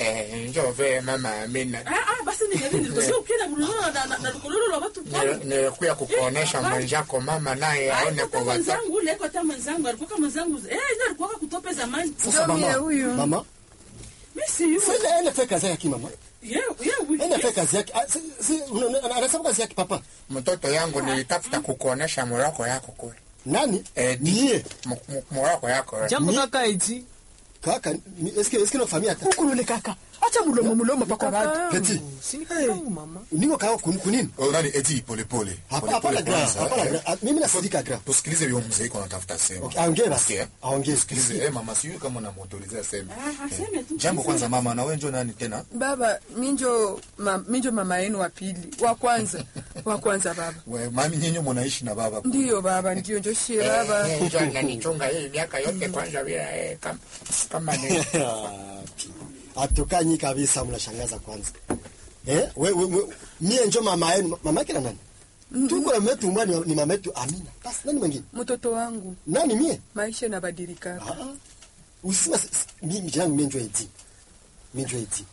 Eh, njoo vee mama Amina. Ah, ah, basi ningali nilikuwa ukienda kulolo na na- na kulolo la watu pale. Nil- Nilikuya kukuonesha Eh, mwenzako mama naye aone Alikuwa kwa watu. mwenzangu ule alikuwa hata mwenzangu alikuwa kama mwenzangu eh ndio alikuwa kutope zamani Sasa Ndio mie mama, huyu. mama, mimi si yule sasa ende fanya kazi yake mama. yeye yeye Ende fanya kazi yake. Ah, si- si- una- una- Anasema kazi yake papa. Mtoto yangu nilitafuta kukuonesha moroko yako kule. Nani? Eh, Niye. M- m- moroko yako. eh. jambo Ni- kaka eti Kaka, ni- eske eske unafamia hata? Ukulule kaka. Acha mulomo mulomo pako watu. Petit. sinikangu mama Niko kao kun- kunini? Oh, nani eti pole pole. Hapa- Pole Hapana pole gra, kwanza, hapana eh. gra. Ah, Mimi nasidika gra. Tusikilize huyo mzee iko anatafuta sema. Okay, aongee basi. Sikia. Aongee. Sikilize eh mama sijui kama unamuautorizea sema. ah aseme tu Jambo kwanza mama na wewe njoo nani tena? Baba, minjo ma, minjo mama yenu wa pili. Wa kwanza. Wa kwanza baba. We, mami nyinyi mnaishi na baba. Ndiyo baba, ndiyo njo shie baba. Eh, njoo ananichunga hii miaka yote kwanza bila eh, kama kama ni Atokanyi kabisa mnashangaza kwanza. Eh? We, we, we, mie njo mama yenu. Mama yake na nani? Tuko na metu mbani ni mama yetu Amina. Basi nani mwingine? Mtoto wangu, Nani mie? maisha inabadilika. Ah. ah. Usima s- s- mimi jina mimi njo eti. Mimi njo eti.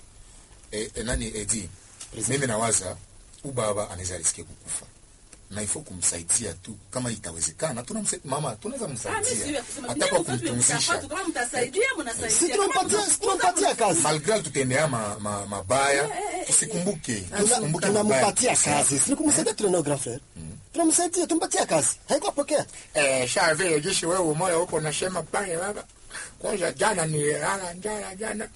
Eh, eh, nani eti? Mimi nawaza u baba anaweza risikia kukufa. Na ifo kumsaidia tu kama itawezekana. Tunamsaidia mama, tunaweza ah mimi si msaidia. yule kusema Hata kwa nyinyi mtoto kumtumzisha. mtapata kama mtasaidia Si mnasaidia tunampatia si tunampatia kazi. Malgré tutendea ma, ma, mabaya, tusikumbuke. Tusikumbuke mabaya. Tunampatia kazi. Si kumsaidia tuna grand frère. Tunamsaidia tumpatia kazi. Haiko pokea. eh, sha vile jishi wewe moyo huko unasema pale baba. Kwanza jana nililala njala jana.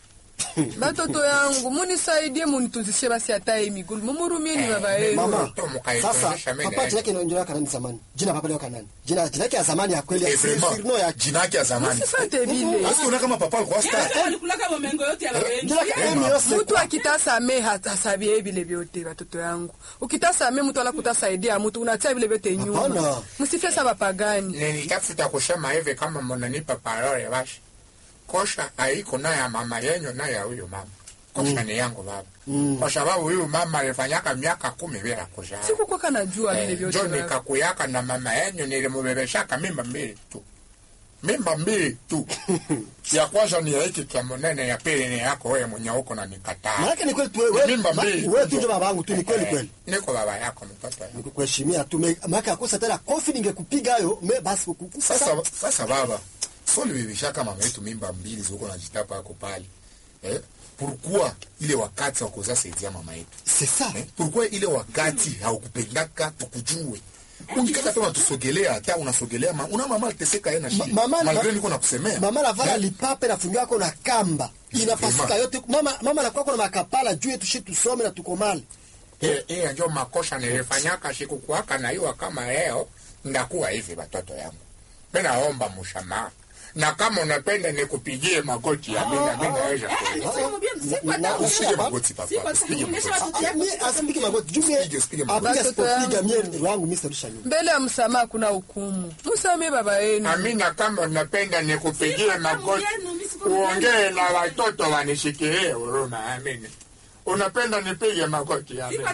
Batoto yangu, munisaidie munitunzishe basi hata hii migulu. Mumurumieni baba yenu. Mama. Mtoto mkaifundisha Sasa mimi papa na- jina yake ndio yake nani zamani? Jina papa yake nani? Jina jina yake ya zamani ya kweli Eh, ya vraiment, sirno yake. jina yake ya zamani. Musifate vile. Basi unaona kama papa alikuwa star. yeye alikulaka mamengo yote ya wengi Jina yake Emi Yose. Mtu akitasame hasabie vile vyote watoto yangu. Ukitasame mtu ala kutasaidia mtu unatia vile vyote nyuma. Hapana. Msifie saba pagani. nilitafuta kusema hivi kama mnanipa parole basi kosha haiko na ya mama yenyu na ya huyu mama kosha ni yangu baba kwa sababu huyu mama alifanyaka miaka kumi bila kuzaa Sikukuwa kanajua vile Eh, vyote. njo baba. nikakuyaka na mama yenyu nilimubebeshaka mimba mbili tu mimba mbili tu ya kwanza ni ya hiki kia munene ya pili ni yako wewe mwenye huko na nikataa Maana ni kweli tu wewe Mimba mbili. wewe tu ndio baba yangu tu ni kweli Eh, kweli. niko baba yako mtoto yangu. Nikukuheshimia tu me- maana akosa tena kofi ningekupiga hayo me basi kukufa. Sasa sasa baba, sio libebeshaka mama yetu mimba mbili ziko na jitapa yako pale. Eh? Pourquoi ile wakati wakuzaa saidia mama yetu? C'est ça. Eh? Pourquoi ile wakati haukupendaka tukujue? Ukikata kama tusogelea hata unasogelea ma, una mama aliteseka yeye na Ma- shida. mama Malgré niko nakusemea. Mama navala Eh? lipape na fungu yako na kamba. Inapasuka Vraiment. yote. Mama mama anakuwa kuna makapala juu yetu shi tusome na tukomale. Eh, hiyo ndio makosa nilifanyaka sikukuaka na iwa kama leo ndakuwa hivi watoto yangu. Mimi naomba msamaha. Na kama unapenda nikupigie magoti ya mimi na mimi naweza kulipa. Usipige magoti papa, usipige magoti. Ah, mie asipige magoti. Juu mie Usipige, usipige magoti. apige Watoto sipopiga mie wangu mimi sitarusha nyuma. Mbele ya msamaha kuna hukumu. Msamee baba yenu. Amina, kama unapenda nikupigie magoti uongee na watoto wanishikilie huruma. Amina, unapenda nipige magoti? Amina,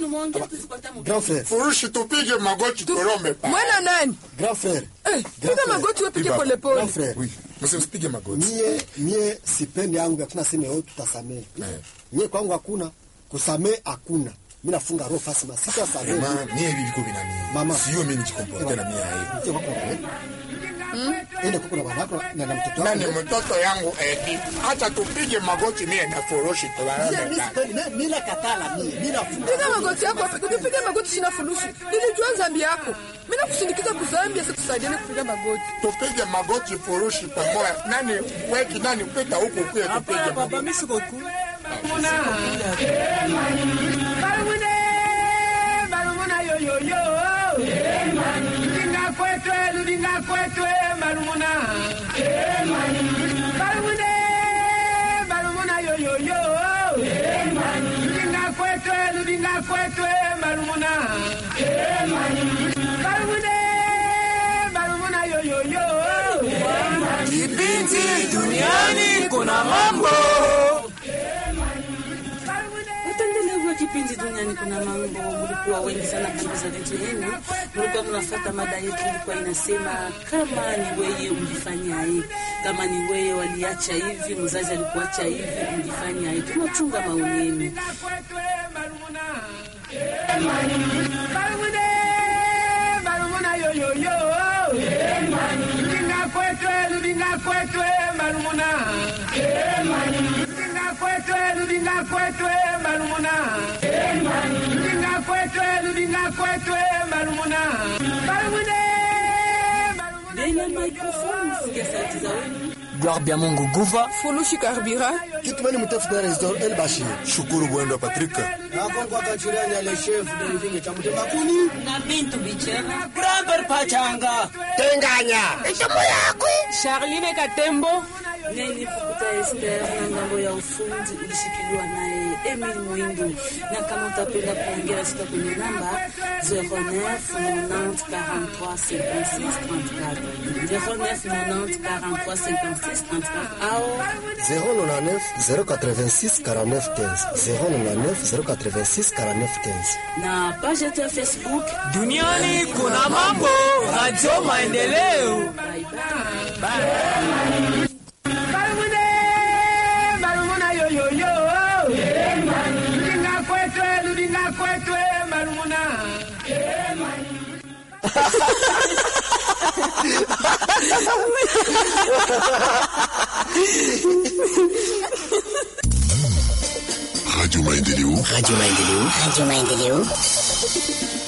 Grand frère, furushi tupige magoti, turombe pa Mwana nani? grand frère. Eh, piga magoti wewe pige Baba. pole Grand pole. frère. Oui, msio usipige magoti. Mie mie sipendi yangu hakuna sema yote tutasamee. Eh. Mie kwangu hakuna kusamee hakuna. Mimi nafunga roho fasi masika samee. Mama, mie hivi viko vinani. Mama. Sio mimi nijikomporte na mie yeye. Mtie wako eh? Ende kuko na wanako na na mtoto nani wako. mtoto yangu eti hata tupige magoti mie na furushi Mie tuwaombe mimi pa sipendi mimi mimi nakatala mie. Mimi nafunga. Piga magoti yako, ukipiga magoti sina fulusi. Nilijua dhambi yako. Mimi nakusindikiza kuzambia sasa tusaidiane kupiga magoti. tupige magoti furushi pamoja. Nani weki nani pita huku kuye tupige Hapana, magoti. baba, mimi siko ku. Barumune, barumuna yo yo yo. Ludinga kwetwe, ludinga kwetwe, barumuna. Barumune, barumuna yo yo yo. Ludinga kwetwe, ludinga kwetwe, barumuna. Barumune, barumuna yo yo yo. Kipindi duniani kuna mambo. Barumune. utaendelea hivyo kipindi duniani duniani kuna mambo. Mlikuwa wengi sana kuuliza vitu yenu, mlikuwa mnafuata mada yetu, ilikuwa inasema kama ni weye ungefanyaye, kama ni weye waliacha hivi, mzazi alikuacha hivi, ungefanyaye? Tunachunga maoni yenu. Barumude, barumuna yoyoyo. Ludinga kwetwe, ludinga kwetwe, barumuna. Ludinga kwetwe, ludinga kwetwe, barumuna. Ludinga kwetwe, ludinga kwetwe, barumuna. Barumude, barumuna Mbele ya microphone, sikia sauti za wenu. Gloire bien Mungu Guva. fulushi karbira Kitumani mtafuta Resdor El Bashir. Shukuru Bwendo Patrick. Na kongo akachuriani ale chef de living cha mtema kuni. na Bintu Bichera. Bramber Pachanga. Tenganya. charline katembo Neni Pukuta Esther na ngambo ya ufundi ulishikiliwa naye Emil Mwindu, na kama utapenda kuongea sita kwenye namba 09 90 43 56 34 09 90 43 56 34 au 099 086 49 15 099 086 49 15 na page yetu ya Facebook. Duniani kuna mambo. Radio Maendeleo. Bye bye. Barumude, barumuna yoyoyo. Ludinga kwetwe, ludinga kwetwe, barumuna. Radio Maendeleo. Radio Maendeleo. Radio Maendeleo.